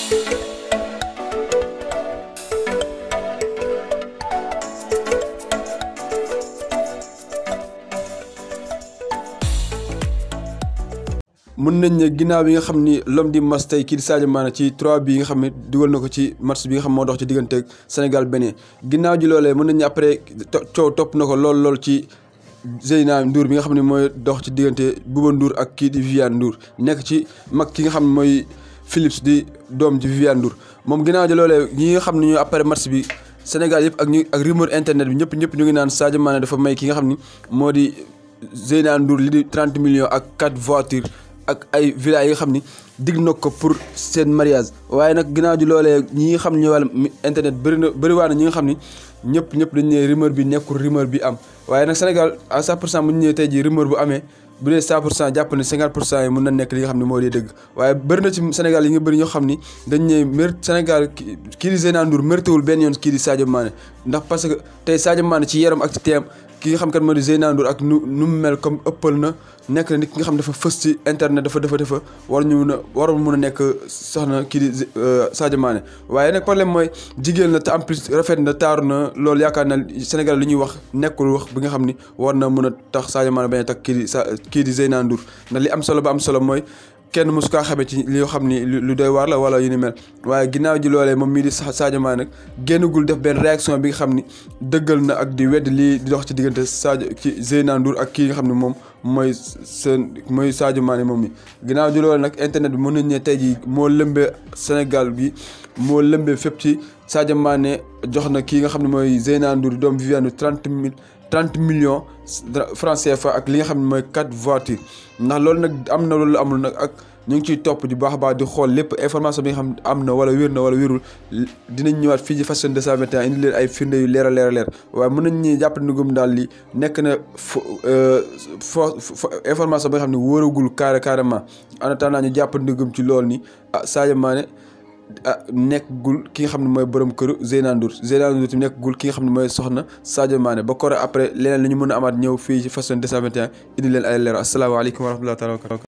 mën nañ ne ginnaaw bi nga xam ni l'homme du match tey kii di Sadio Mané ci 3 bi nga xam ne dugal na ko ci match bi nga xam moo dox ci diggante Sénégal Bénin ginnaaw ji loolee mën nañ ne après coow topp na ko lool lool ci Zeyna Ndour bi nga xam ne mooy dox ci diggante Bouba Ndour ak kii di Viviane Ndour nekk ci mag ki nga xam ne mooy Philips di doom ji Viviane Ndour moom ginnaaw ji loolee ñi nga xam ne ñooy après match bi Sénégal yëpp ak ñu ak rumeur internet bi ñëpp ñëpp ñu ngi naan Sadio Mané dafa may ki nga xam ni moo di Zeyna Ndour li di 30 millions ak 4 voitures ak ay villa yi nga xam ni digg na ko pour seen mariage waaye nag ginnaaw ji loolee ñi nga xam ne ñoo wàllum internet bëri na bëri waa na ñi nga xam ni ñëpp ñëpp dañu ne rumeur bi nekkul rumeur bi am waaye nag Sénégal à 100 pour cent bu ñu ñëwee tey jii rumeur bu amee bu dee 100 pour cent jàpp ne 50 pour cent yi mën na nekk li nga xam ne moo di dëgg waaye bëri na ci Sénégal yi nga bëri ñoo xam ni dañ ne mér Sénégal kii di Zeyna Ndour méritéwul benn yoon kii di Sadio Mané ndax parce que tey Sadio Mané ci yaram ak ci teem ki nga xam kat moo di Zeyna Ndour ak nu nu mu mel comme ëppal na nekk na nit ki nga xam dafa fës ci internet dafa dafa dafa war ñu mun a waroon mun a nekk soxna kii di Sadio Mané waaye nag problème mooy jigéen la te en plus rafet na taaru na loolu yaakaar na Sénégal li ñuy wax nekkul wax bi nga xam ni war na mun a tax Sadio Mané bañ a tax kii di sa kii di Zeyna Ndour ndax li am solo ba am solo mooy kenn mosu kaa xamee ci li nga xam ni lu doy waar la wala yu ni mel waaye ginnaaw ji loolee moom mii di Sadio Mané nag génnagul def benn réaction bi nga xam ni dëggal na ak di wedd lii di dox ci diggante Sadio ci Zeyna Ndour ak kii nga xam ne moom mooy seen mooy Sadio Mané moom mi ginnaaw ji loolee nag internet bi mën nañ ne tey jii moo lëmbee Sénégal bi moo lëmbee fépp ci Sadio Mané jox na kii nga xam ne mooy Zeyna Ndour doom Viviane trente mille trente millions francs CFA ak li nga xam ne mooy quatre voitures ndax loolu nag am na loolu amul nag ak ñu ngi ciy topp di baax a baax di xool lépp information bi nga xam am na wala wér na wala wérul dinañ ñëwaat fii ci Fashion 221 indi leen ay firnde yu leer a leer a leer waaye mën nañ ñi jàpp ni gum daal li nekk na fo fo information bi nga xam ne wóoragul carré carrément en attendant ñu jàpp ni gum ci loolu ni ah Sadio Mané ah nekkgul ki nga xam ne mooy borom këru Zeyna Ndour Zeyna Ndour tamit nekkgul ki nga xam ne mooy soxna Sadio Mané ba kore après leneen li ñu mën a amaat ñëw fii ci Fashion 221 indi leen ay leer asalaamaaleykum wa rahmatulah taala